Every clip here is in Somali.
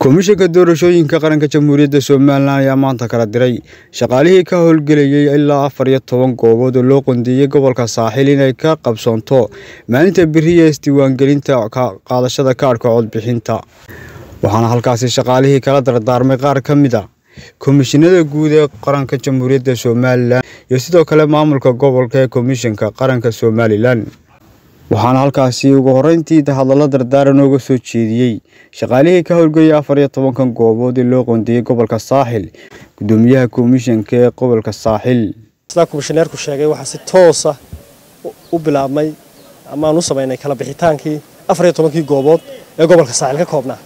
komishanka doorashooyinka qaranka jamhuuriyadda somalilan ayaa maanta kala diray shaqaalihii ka howlgelayay ilaa afar iyo toban goobood oo loo qondeeyey gobolka saaxil inay ka qabsoonto maalinta beriya isdiiwaangelinta qaadashada kaadhka codbixinta waxaana halkaasi shaqaalihii kala dardaarmay qaar ka mid a komishinada guud ee qaranka jamhuuriyadda somalilan iyo sidoo kale maamulka gobolka ee komishanka qaranka somalilan waxaana halkaasi ugu horeyntii hadallo dardaaran ooga soo jeediyey shaqaalihii ka howlgelaya afar iyo tobankan goobood ee loo qoondeeyey gobolka saaxil gudoomiyaha komishanka ee gobolka saaxil sidaa komishaneerku sheegay waxaa si toosa u bilaabmay amaaan u samaynay kala bixitaankii afar iyo tobankii goobood ee gobolka saaxil ka koobnaa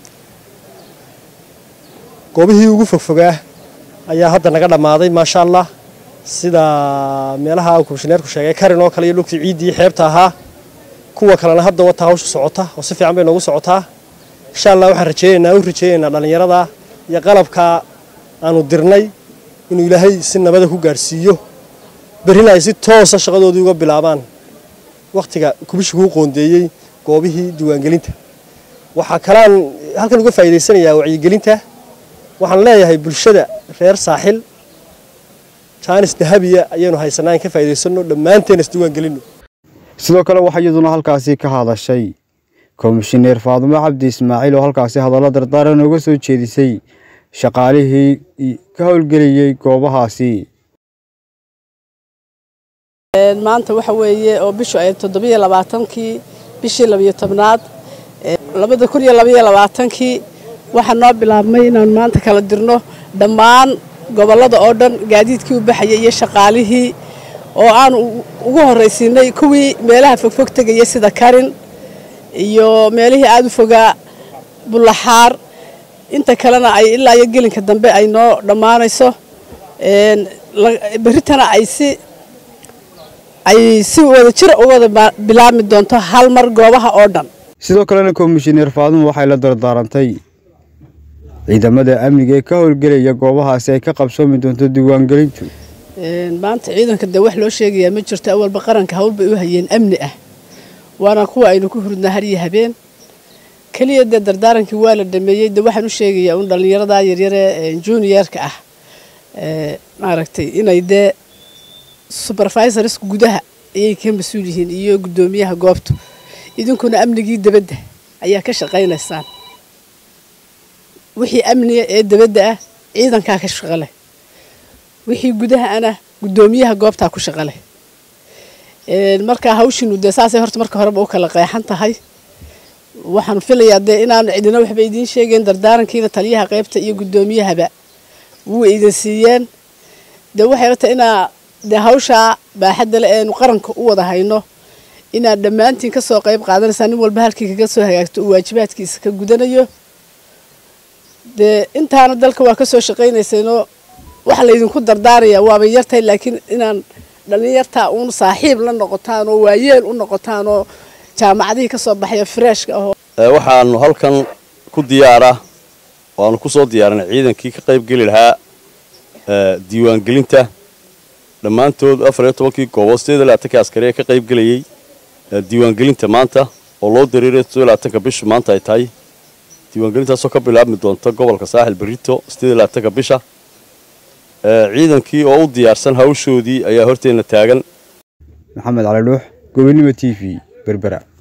goobihii ugu fogfogaa ayaa hadda naga dhammaaday maasha allah sida meelaha uu komishaneerku sheegay karin oo kale iyo dhulkii ciiddii xeebta ahaa kuwa kalena hadda wata hawsha socota oo si fiican bay noogu socotaa insha allah waxaan rajeynaynaa u rajeynaynaa dhallinyarada iyo qalabka aanu dirnay inuu ilaahay si nabada ku gaadhsiiyo berrina ay si toosa shaqadoodii uga bilaabaan wakhtiga kubishiguu qoondeeyey goobihii diiwaangelinta waxaa kalaan halkan uga faa'iidaysanayaa wacyigelinta waxaan leeyahay bulshada reer saaxil jaanis dahabiya ayaynu haysanaa in ka faa'iidaysanno dhammaanteen isdiiwaangelinno sidoo kale waxaa iyaduna halkaasi ka hadashay komishineer faadumo cabdi ismaaciil oo halkaasi hadallo dardaaran ooga soo jeedisay shaqaalihii ka howlgelayay goobahaasi maanta waxa weeye oo bishu ay toddobiyo labaatankii bishii labiyo tobnaad labada kun iyo labayo labaatankii waxaa noo bilaabmay inaan maanta kala dirno dhammaan gobollada oo dhan gaadiidkii u baxayay iyo shaqaalihii oo aanu ugu horraysiinay kuwii meelaha fogfog tegaya sida karin iyo meelihii aada u fogaa bullaxaar inta kalena ay ilaa iyo gelinka dambe ay noo dhammaanayso berritana ay si ay si wada jira u wada bilaabmi doonto hal mar goobaha oo dhan sidoo kalena komishineer faadumo waxay la dardaarantay ciidamada amniga ee ka howlgelaya goobahaasi ay ka qabsoomi doonto diiwaangelintu maanta ciidanka dee wax loo sheegayaa ma jirto awalba qaranka hawl bay u hayeen amni ah waana kuwa aynu ku hurdnaa har iyo habeen keliya dee dardaarankii waa la dhameeyey de waxaan u sheegayaa un dhallinyarada yaryare juniorka ah maaragtay inay dee supervisorska gudaha ayay ka mas-uul yihiin iyo guddoomiyaha goobtu idinkuna amnigii debadda ayaa ka shaqaynaysaan wixii amniga ee debadda ah ciidankaa ka shaqaleh wixii gudaha ana guddoomiyaha goobtaa ku shaqaleh markaa hawshiinu dee saasay horta marka horeba u kala qeexan tahay waxaan filayaa dee inaan cidina waxba idiin sheegeen dardaarankiina taliyaha qaybta iyo guddoomiyahaba wuu idin siiyeen dee waxay la tahay inaa dee hawshaa baaxadda le eenu qaranka u wada hayno inaad dhammaantiin ka soo qayb qaadanaysaa nin walba halkii kaga soo hagaagto uu waajibaadkiisa ka gudanayo dee intaana dalka waa ka soo shaqaynaysayno waxa laydinku dardaaraya waabay yartahay laakiin inaan dhallinyartaa uun saaxiib la noqotaan oo waayeel u noqotaan oo jaamacadihii ka soo baxaya freeshka ahoo waxaanu halkan ku diyaara waanu ku soo diyaarinay ciidankii ka qayb geli lahaa diiwaangelinta dhammaantood afar iyo tobankii goobood sideed iyo labaatanka askari ee ka qayb gelayay diiwaangelinta maanta oo loo dareeray sideed iyo labaatanka bishu maanta ay tahay diiwaangelintaasoo ka bilaabmi doonta gobolka saaxil berito sideed iyo labaatanka bisha ciidankii oo u diyaarsan hawshoodii ayaa horteenna taagan maxamed cali dhuux gobonimo t v berbera